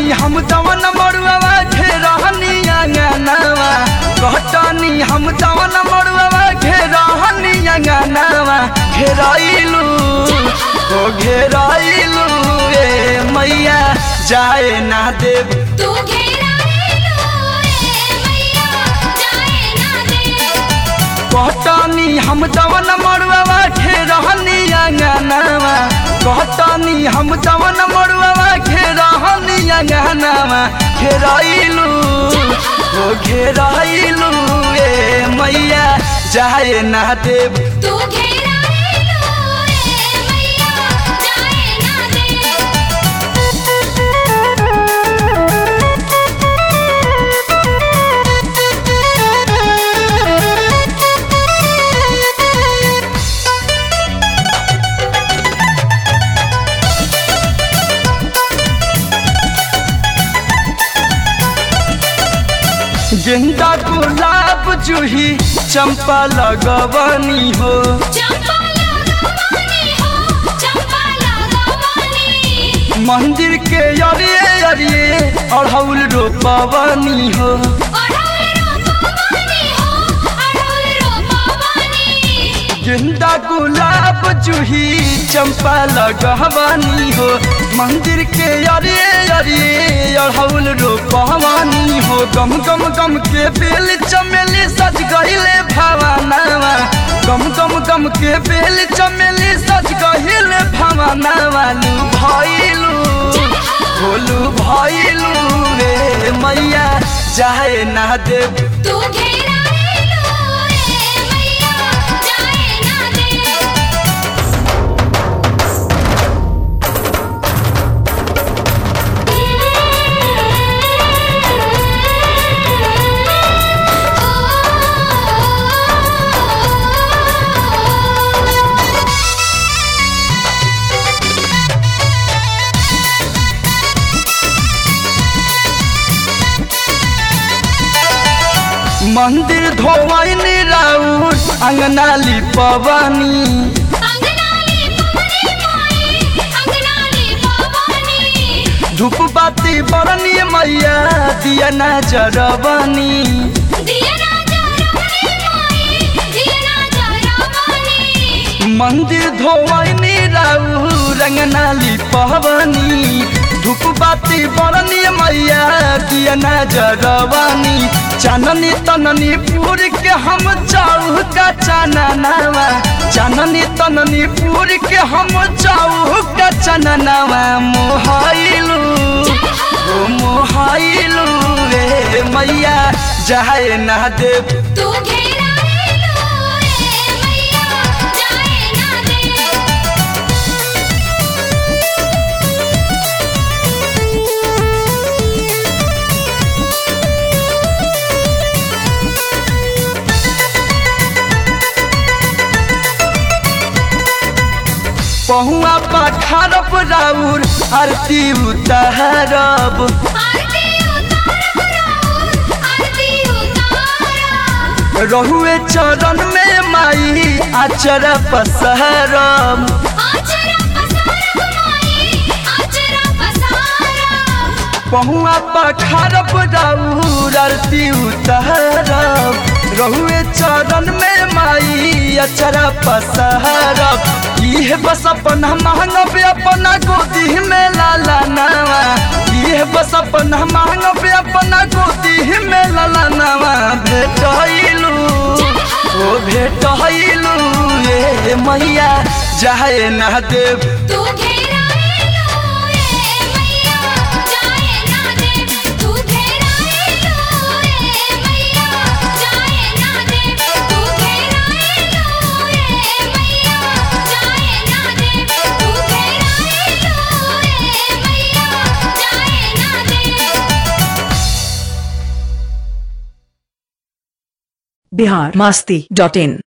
हम तवन मरुआ घेरहनी अंगनावा कहतनी हम तवन मरुआ घेरहनी अंगनावा घेराइलू ओ घेराइलू ए मैया जाए ना देव तू घेराइलो ए मैया जाए ना दे कहतनी हम तवन मरुआ घेरहनी अंगनावा कहतनी हम तवन मरुआ घेरहनी अंगनावा घेराइलू ओ घेराइलू ए मैया जाए ना देव तू घेराइलो ए मैया जाए ना दे गेंदा गुलाब जूही चंपा लगवनी हो चंपा लगवानी हो चंपा लगवानी मंदिर के अरिए अरिए अढ़ौल रोपवनी हो अढ़ौल रोपवानी हो अढ़ौल रोपवानी गेंदा गुलाब जूही चंपा लगवनी हो मंदिर के अरिए अरिए अढ़ौल रोपवनी हो गम गम गम के बेल चमेली सज गहिले भवानावा गम गम गम के बेल चमेली सज गहिले भवानावा लू भइलू बोलू भइलू रे मैया जाए ना देव तू घेराइलो ए मैया जाए ना दे मंदिर धोवनी राउर अंगना लिपवनी अंगनाली पवनी माई अंगनाली पवनी धूप बाती बरनी मैया दिया ना जरबनी दिया ना जरवनी माई दिया ना जरवनी मंदिर धोवनी राउर अंगना लिपवनी धूप बाती बरनी मैया दिया ना जरबनी चाननी तननी पूर के हम चाऊ का चाननावा चाननी तननी पूर के हम चाऊ का चाननावा मोहाइलू ओ मोहाइलू रे मैया जाए ना देव तू घेराइलो ए मैया जाए ना दे पहुआ पठारब राउर आरती उतारब आरती उतारब राउर आरती उतारब रहुए चरण में माई आचर पसरब आचरा पसारब माई आचरा पसारब पहुआ पठारब राउर आरती उतारब रहुए चरण में माई अचर पसरब इह बस अपना मांगब अपना गोदी में लाला नवा इह बस अपना मांगब अपना गोदी में लाला नवा भेटैलू ओ भेटैलू ए मैया जाए ना देव तू घेराइलो ए मैया जाए ना दे तू घेराइलो ए मैया जाए ना दे तू घेराइलो ए मैया जाए ना दे तू घेराइलो ए मैया जाए ना दे बिहार मस्ती डॉट इन